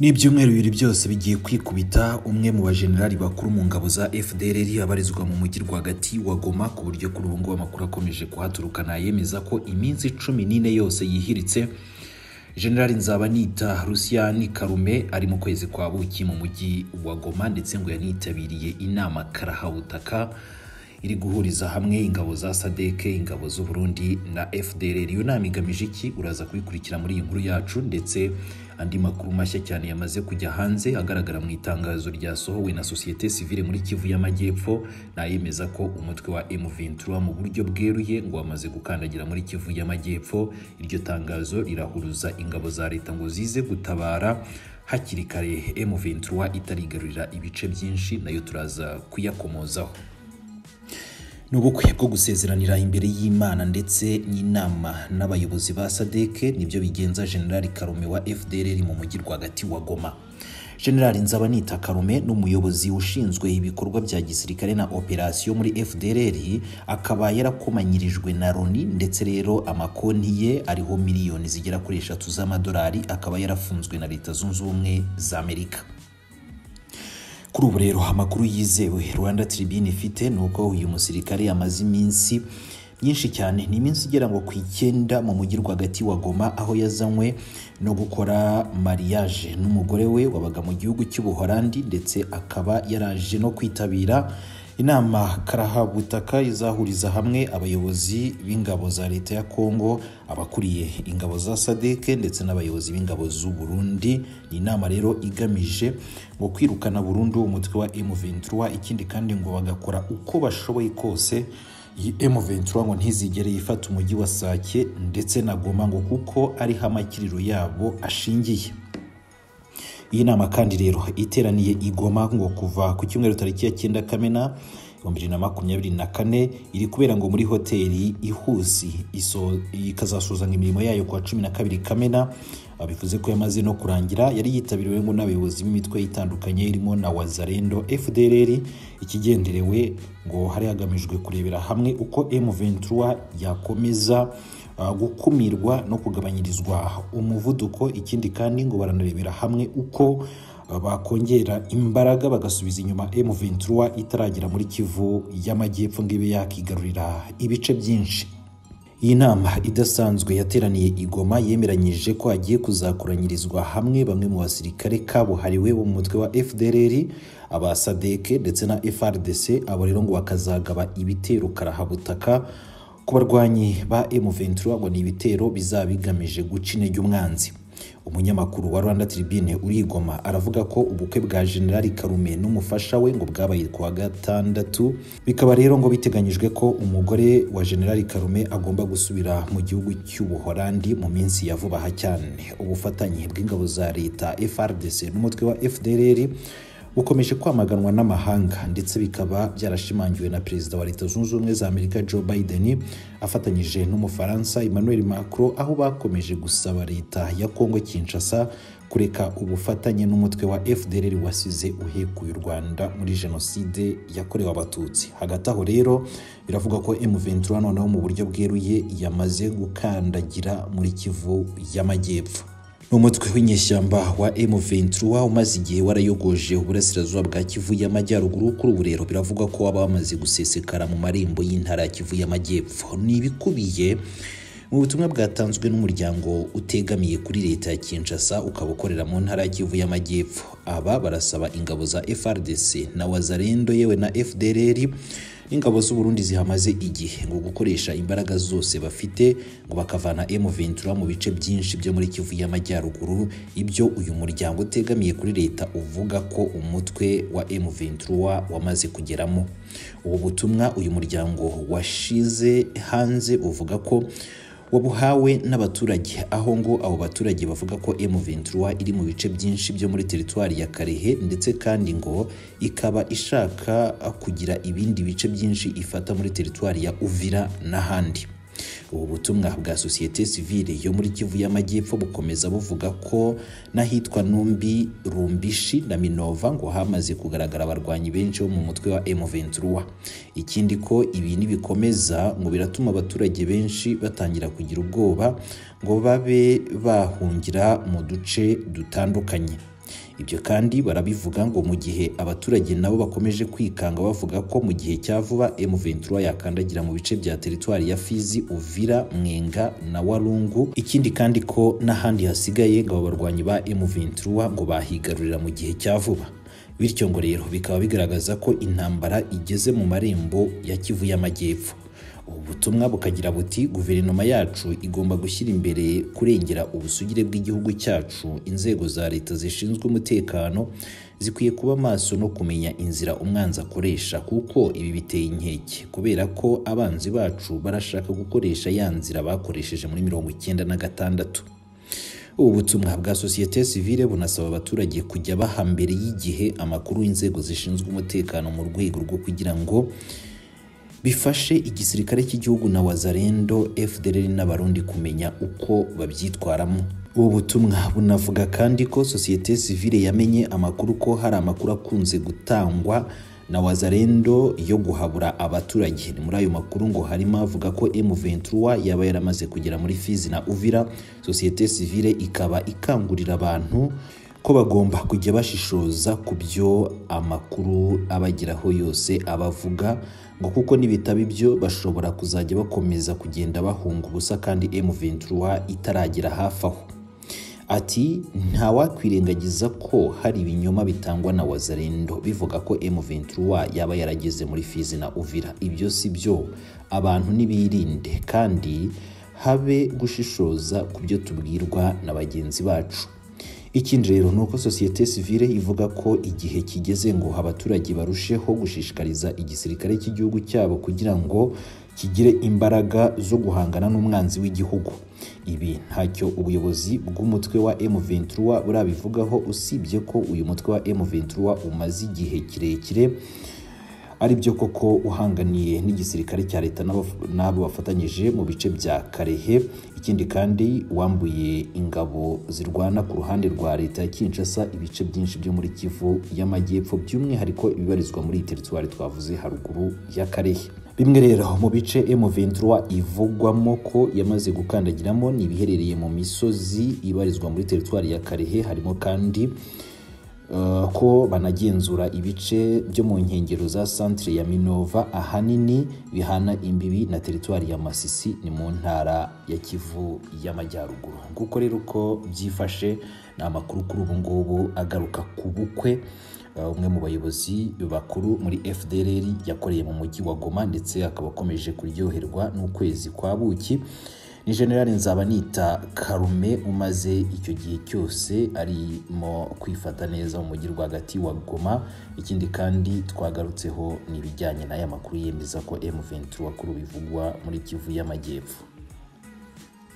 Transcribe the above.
n'ibyumweru bibiri byose bigiye kwikubita umwe mu bajenerali bakuru mu ngabo za fdrr abarizwa mu mujyi rwagati wa goma ku buryo kuri ubu ngubu amakuru akomeje kuhaturukana yemeza ko iminsi cumi n'ine yose yihiritse generali nzabanita rusiyani karume ari mu kwezi kwa buki mu mujyi wa goma ndetse ngo yanitabiriye inama karahabutaka iri guhuriza hamwe ingabo za sadeke ingabo z'u Burundi na fdr iyo nama igamije iki uraza kubikurikira muri iyi nkuru yacu ndetse andi makuru mashya cyane yamaze kujya hanze agaragara mu itangazo ryasohowe na sosiyete sivile muri kivu y'amajyepfo nayemeza ko umutwe wa M23 mu buryo bweruye ngo wamaze gukandagira muri kivu y'amajyepfo iryo tangazo rirahuruza ingabo za leta ngo zize gutabara hakiri kare M23 itarigarurira ibice byinshi nayo turaza kuyakomozaho ni ubukwe bwo gusezeranira imbere y'imana ndetse n'inama n'abayobozi ba sadeke nibyo bigenza generali karume wa fdr mu mujyi rwagati wa goma generali nzabanita karume ni umuyobozi ushinzwe ibikorwa bya gisirikare na operasiyo muri fdr akaba yarakomanyirijwe na roni ndetse rero amakonti ye ariho miliyoni zigera kuri eshatu z'amadolari akaba yarafunzwe na leta zunze ubumwe za amerika kuri ubu rero amakuru yizewe rwanda tribune ifite ni uko uyu musirikare amaze iminsi myinshi cyane ni iminsi igera ngo ku icyenda mu mujyi rwagati wa goma aho yazanywe no gukora mariage n'umugore we wabaga mu gihugu cy'ubuholandi ndetse akaba yaraje no kwitabira inama karahabutaka izahuriza hamwe abayobozi b'ingabo za leta ya kongo abakuriye ingabo za sadeke ndetse n'abayobozi b'ingabo z'u burundi ni inama rero igamije ngo kwirukana burundu umutwe wa M23 ikindi kandi ngo bagakora uko bashoboye kose iyi M23 ngo ntizigere yifata umujyi wa Sake ndetse na Goma ngo kuko ariho amakiriro yabo ashingiye iyi nama kandi rero iteraniye igoma ngo kuva ku cyumweru tariki ya cyenda kamena ibihumbi bibiri na makumyabiri na kane iri kubera ngo muri hoteli ihusi ikazasuzanya imirimo yayo ku wa cumi na kabiri kamena bivuze ko yamaze no kurangira yari yitabiriwe n'abayobozi b'imitwe itandukanye irimo na wazarendo fdrr ikigenderewe ngo hari hagamijwe kurebera hamwe uko m23 yakomeza gukumirwa no kugabanyirizwa umuvuduko ikindi kandi ngo baranarebera hamwe uko bakongera imbaraga bagasubiza inyuma M23 itaragera muri Kivu y'amajyepfo ngo ibe yakigarurira ibice byinshi iyi nama idasanzwe yateraniye igoma yemeranyije ko hagiye kuzakoranyirizwa hamwe bamwe mu basirikare kabuhariwe bo mu mutwe wa fdrr aba sadeke ndetse na frdc abo rero ngo bakazagaba ibitero karahabutaka ku barwanyi ba M23 ngo ni ibitero bizaba bigamije guca intege umwanzi umunyamakuru wa Rwanda Tribune urigoma aravuga ko ubukwe bwa General Karume n'umufasha we ngo bwabaye kuwa gatandatu bikaba rero ngo biteganyijwe ko umugore wa General Karume agomba gusubira mu gihugu cy'ubuholandi mu minsi ya vuba aha cyane ubufatanye bw'ingabo za leta FRDC n'umutwe wa FDLR bukomeje kwamaganwa n'amahanga ndetse bikaba byarashimangiwe na perezida wa leta zunze ubumwe za amerika joe biden afatanyije n'umufaransa emmanuel macron aho bakomeje gusaba leta ya kongo kinshasa kureka ubufatanye n'umutwe wa fdr wasize uhekuye u rwanda muri jenoside yakorewe abatutsi hagati aho rero biravugwa ko m23 noneho mu buryo bweruye yamaze gukandagira muri kivu y'amajyepfo umutwe w'inyeshyamba wa M23 umaze igihe warayogoje uburasirazuba bwa Kivu y'amajyaruguru kuri ubu rero biravugwa ko waba wamaze gusesekara mu marembo y'intara ya Kivu y'amajyepfo ni ibikubiye mu butumwa bwatanzwe n'umuryango utegamiye kuri leta ya Kinshasa ukaba ukorera mu ntara ya Kivu y'amajyepfo aba barasaba ingabo za FRDC na Wazalendo yewe na FDLR ingabo z'u Burundi zihamaze igihe ngo gukoresha imbaraga zose bafite ngo bakavana M23 mu bice byinshi byo muri Kivu y'amajyaruguru ibyo uyu muryango utegamiye kuri leta uvuga ko umutwe wa M23 wamaze kugeramo ubu butumwa uyu muryango washize hanze uvuga ko wabuhawe n'abaturage aho ngo abo baturage bavuga ko M23 iri mu bice byinshi byo muri teritwari ya Karehe ndetse kandi ngo ikaba ishaka kugira ibindi bice byinshi ifata muri teritwari ya Uvira n'ahandi ubu butumwa bwa sosiyete sivile yo muri Kivu y'amajyepfo bukomeza buvuga ko n'ahitwa Numbi Rumbishi na Minova ngo hamaze kugaragara abarwanyi benshi bo mu mutwe wa M23 ikindi ko ibi nibikomeza ngo biratuma abaturage benshi batangira kugira ubwoba ngo babe bahungira mu duce dutandukanye Ibyo kandi barabivuga ngo mu gihe abaturage nabo bakomeje kwikanga bavuga ko mu gihe cya vuba M23 yakandagira mu bice bya teritwari ya Fizi, Uvira, Mwenga na Walungu. Ikindi kandi ko n'ahandi hasigaye ngo abo barwanyi ba M23 ngo bahigarurira mu gihe cya vuba. Bityo ngo rero bikaba bigaragaza ko intambara igeze mu marembo ya Kivu y'Amajyepfo. ubu butumwa bukagira buti guverinoma yacu igomba gushyira imbere kurengera ubusugire bw'igihugu cyacu inzego za leta zishinzwe umutekano zikwiye kuba maso no kumenya inzira umwanzi akoresha kuko ibi biteye inkeke kubera ko abanzi bacu barashaka gukoresha ya nzira bakoresheje muri mirongo icyenda na gatandatu ubu butumwa bwa sosiyete sivile bunasaba abaturage kujya baha mbere y'igihe amakuru y'inzego zishinzwe umutekano mu rwego rwo kugira ngo bifashe igisirikare cy'igihugu na wazarendo FDLR n'abarundi kumenya uko babyitwaramo ubu butumwa bunavuga kandi ko sosiyete sivile yamenye amakuru ko hari amakuru akunze gutangwa na wazarendo yo guhabura abaturage ni muri ayo makuru ngo harimo avuga ko M23 yaba yaramaze kugera muri Fizi na Uvira sosiyete sivile ikaba ikangurira abantu ko bagomba kujya bashishoza ku byo amakuru abageraho yose abavuga ngo kuko nibitaba ibyo bashobora kuzajya bakomeza kugenda bahunga ubusa kandi M23 itaragera hafi aho Ati ntawakwirengagiza ko hari ibinyoma bitangwa na Wazarendo bivuga ko M23 yaba yarageze muri Fizi na Uvira. Ibyo si byo, abantu nibirinde kandi habe gushishoza ku byo tubwirwa na bagenzi bacu. Ikindi rero ni uko sosiyete sivile ivuga ko igihe kigeze ngo abaturage barusheho gushishikariza igisirikare cy'igihugu cyabo kugira ngo kigire imbaraga zo guhangana n'umwanzi w'igihugu. Ibi ntacyo ubuyobozi bw'umutwe wa M23 burabivugaho usibye ko uyu mutwe wa M23 umaze igihe kirekire ari byo koko uhanganiye n'igisirikare cya leta n'abo bafatanyije mu bice bya Karehe ikindi kandi wambuye ingabo zirwana ku ruhande rwa leta ya Kinshasa ibice byinshi byo muri Kivu y'Amajyepfo by'umwihariko ibibarizwa muri iyi teritwari twavuze haruguru ya Karehe bimwe rero mu bice M23 ivugwamo ko yamaze gukandagiramo ni ibiherereye mu misozi ibarizwa muri teritwari ya Karehe harimo kandi ko banagenzura ibice byo mu nkengero za santire ya minova ahanini bihana imbibi na teritwari ya masisi ni mu ntara ya kivu y'amajyaruguru nguko rero uko byifashe ni amakuru kuri ubu ngubu agaruka ku bukwe umwe mu bayobozi bakuru muri fdr yakoreye mu mujyi wa goma ndetse akaba akomeje kuryoherwa n'ukwezi kwa buki ni generale nzaba nita karume umaze icyo gihe cyose arimo kwifata neza mu mujyi rwagati wa goma ikindi kandi twagarutseho n'ibijyanye n'aya makuru yemeza ko M23 kuri bivugwa muri kivu y'amajyepfo